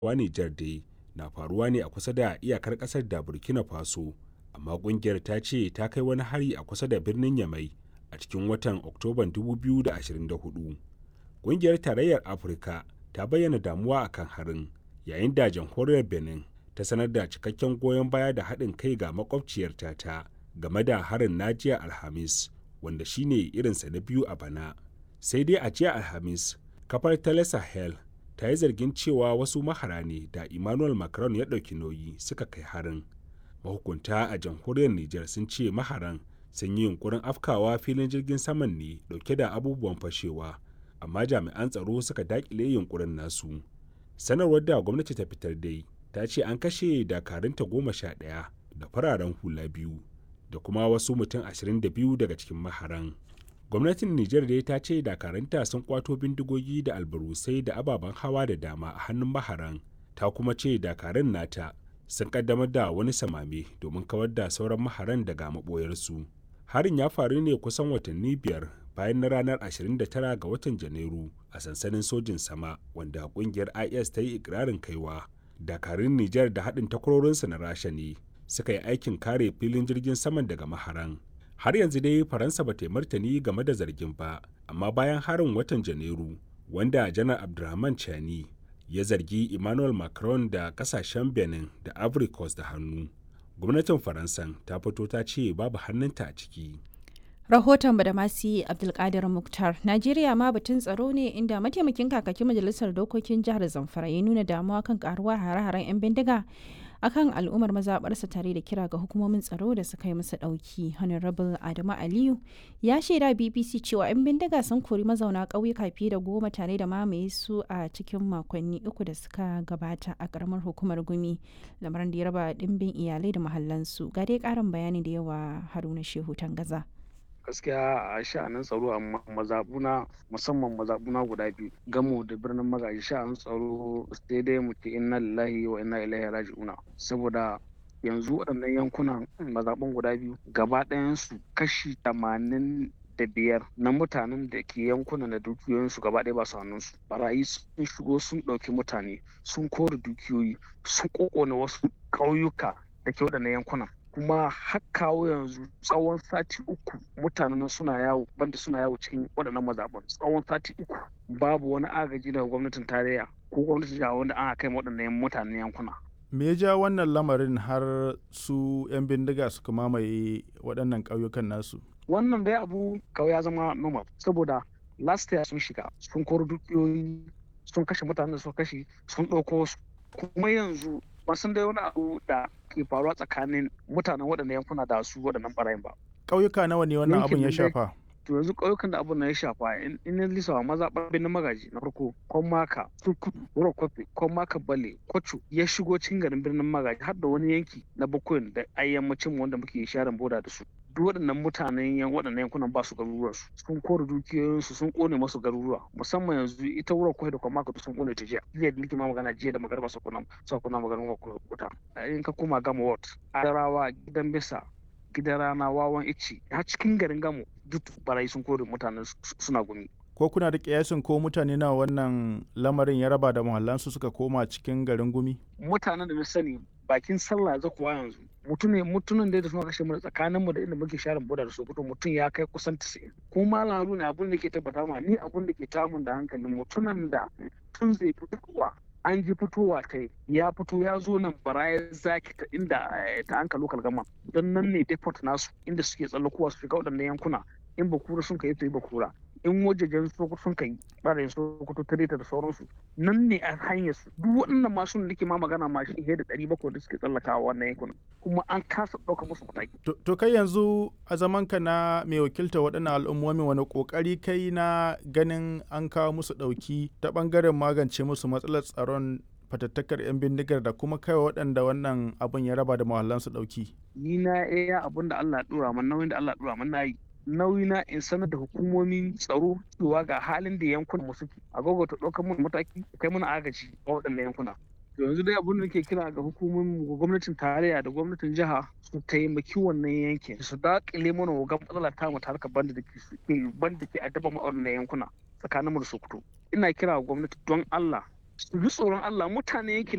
wa Nijar dai na faruwa ne a kusa da iyakar ƙasar da Burkina Faso, amma ƙungiyar ta ce ta kai wani hari a kusa da birnin Yamai a cikin watan Oktoban 2024. Ƙungiyar Tarayyar Afirka ta bayyana damuwa akan harin, yayin da jamhuriyar Benin ta sanar da cikakken goyon baya da haɗin kai ga makwabciyarta ta game da harin na jiya Alhamis, wanda shine irinsa na biyu a bana. Sai dai a jiya Alhamis, kafar Tele Sahel ta yi zargin cewa wasu mahara ne da Emmanuel Macron ya ɗauki nauyi suka kai harin. Mahukunta a jamhuriyar Nijar sun ce maharan sun yi yunkurin afkawa filin jirgin saman ne dauke da abubuwan fashewa amma jami'an tsaro suka dakile yunkurin nasu sanarwar da gwamnati ta fitar dai ta ce an kashe dakarunta goma sha ɗaya da fararen hula biyu da kuma wasu mutum ashirin da biyu daga cikin maharan gwamnatin nijar dai ta ce dakarunta sun kwato bindigogi da albarusai da ababen hawa da dama a hannun maharan ta kuma ce dakarun nata sun kaddamar da wani samame domin kawar da sauran maharan daga maɓoyarsu. harin ya faru ne kusan watanni biyar bayan na ranar 29 ga watan janairu a sansanin sojin sama wanda kungiyar is ta yi ikirarin kaiwa dakarun nijar da haɗin takwarorinsa na rasha ne suka yi aikin kare filin jirgin saman daga maharan har yanzu dai faransa ba ta martani game da zargin ba amma bayan harin watan janairu wanda janar abdulrahman chani ya zargi emmanuel macron da kasashen benin da ivory coast da hannu gwamnatin faransan ta fito ta ce babu hannunta a ciki rahoton da masu abdulkadir muktar najeriya ma batun tsaro ne inda mataimakin kakakin majalisar dokokin jihar zamfara ya nuna damuwa kan karuwar hare-haren 'yan bindiga akan al'ummar mazaɓarsa tare da kira ga hukumomin tsaro da suka yi musu ɗauki honorable adamu aliyu ya shaida bbc cewa 'yan bindiga sun kori mazauna ƙauyuka fiye da goma tare da mamaye su a cikin makonni uku da suka gabata a ƙaramar hukumar gumi lamarin da ya raba ɗimbin iyalai da mahallansu ga dai ƙarin bayani da yawa haruna shehu tangaza. gaskiya a sha'anin tsaro a mazabuna musamman mazabuna guda biyu gamo da birnin magaji sha'anin tsaro sai dai mu ce inna lillahi wa inna ilaihi raji'una saboda yanzu waɗannan yankunan mazaɓun guda biyu gaba ɗayansu kashi tamanin da biyar na mutanen da ke yankunan da dukiyoyinsu gaba ɗaya ba su hannunsu barayi sun shigo sun ɗauki mutane sun kore dukiyoyi sun ƙoƙona wasu ƙauyuka da ke waɗannan yankunan kuma har kawo yanzu tsawon sati uku mutanen suna yawo banda suna yawo cikin waɗannan mazaɓan tsawon sati uku babu wani agaji daga gwamnatin tarayya ko gwamnatin jiha wanda ana kai waɗannan mutanen yankuna me ya ja wannan lamarin har su 'yan bindiga suka mamaye waɗannan ƙauyukan nasu wannan dai abu kawai ya zama normal saboda last year sun shiga sun koro dukiyoyi sun kashe mutanen da suka kashe sun ɗauko su kuma yanzu ban san dai wani abu da ke faruwa tsakanin mutanen waɗannan yankuna da su waɗannan ɓarayin ba. Ƙauyuka nawa ne wannan abun ya shafa? To yanzu ƙauyukan da abun na ya shafa in ya lisa maza ɓarbin na magaji na farko Kwamaka, Turkutu, Wuro Kofi, Kwamaka Bale, Kwacho ya shigo cikin garin birnin magaji har da wani yanki na Bakoyin da ayyammacin wanda muke sharan boda da su. duk waɗannan mutanen yan waɗannan yankunan ba su garuruwan su sun kore dukiyoyinsu sun kone masu garuruwa musamman yanzu ita wurin kwai da kuma maka sun kone ta jiya jiya da nake ma magana jiya da magarba su kuna su kuna magana wuta in ka koma gama ward adarawa gidan bisa gidan rana wawan ici har cikin garin gamo duk barayi sun kore mutanen suna gumi ko kuna da kiyasin ko mutane na wannan lamarin ya raba da muhallansu suka koma cikin garin gumi mutanen da na sani bakin sallah za kuwa yanzu mutum ne mutumin da suna kashe mu tsakanin mu da inda muke sharin boda da sokoto mutum ya kai kusan 90 kuma lalu ne abin da ke tabbata ma ni abin da ke tamun da hankalin mutumin da tun zai fitowa an ji fitowa ta ya fito ya zo nan baraya zaki ta inda ta anka lokal gama don nan ne deport nasu inda suke tsallakowa su shiga waɗannan yankuna in bakura sun kai to yi bakura in wajejen sokoto sun kai ɓarayin sokoto ta da sauransu nan ne a hanyar su duk waɗannan masu da ke ma magana ma shi da ɗari bakwai da suke tsallakawa wannan yankunan kuma an kasa ɗauka musu mataki. to kai yanzu a zaman ka na mai wakilta waɗannan al'ummomi wani ƙoƙari kai na ganin an kawo musu ɗauki ta ɓangaren magance musu matsalar tsaron fatattakar 'yan bindigar da kuma kai waɗanda wannan abun ya raba da mahallansu ɗauki. ni na iya abun da Allah ya ɗora man nauyin da Allah ya ɗora man na yi nauyi na in sanar da hukumomin tsaro cewa ga halin da yankunan mu suke a ta ɗaukar mun mataki kai mana agaji a waɗannan yankuna yanzu dai abin da nake kira ga hukumomin gwamnatin tarayya da gwamnatin jiha su taimaki wannan yankin su daƙile mana wa matsala ta mu harkar banda da ke banda ke addaba mu a wannan yankuna tsakanin mu da Sokoto ina kira ga gwamnati don Allah su ji tsoron Allah mutane yankin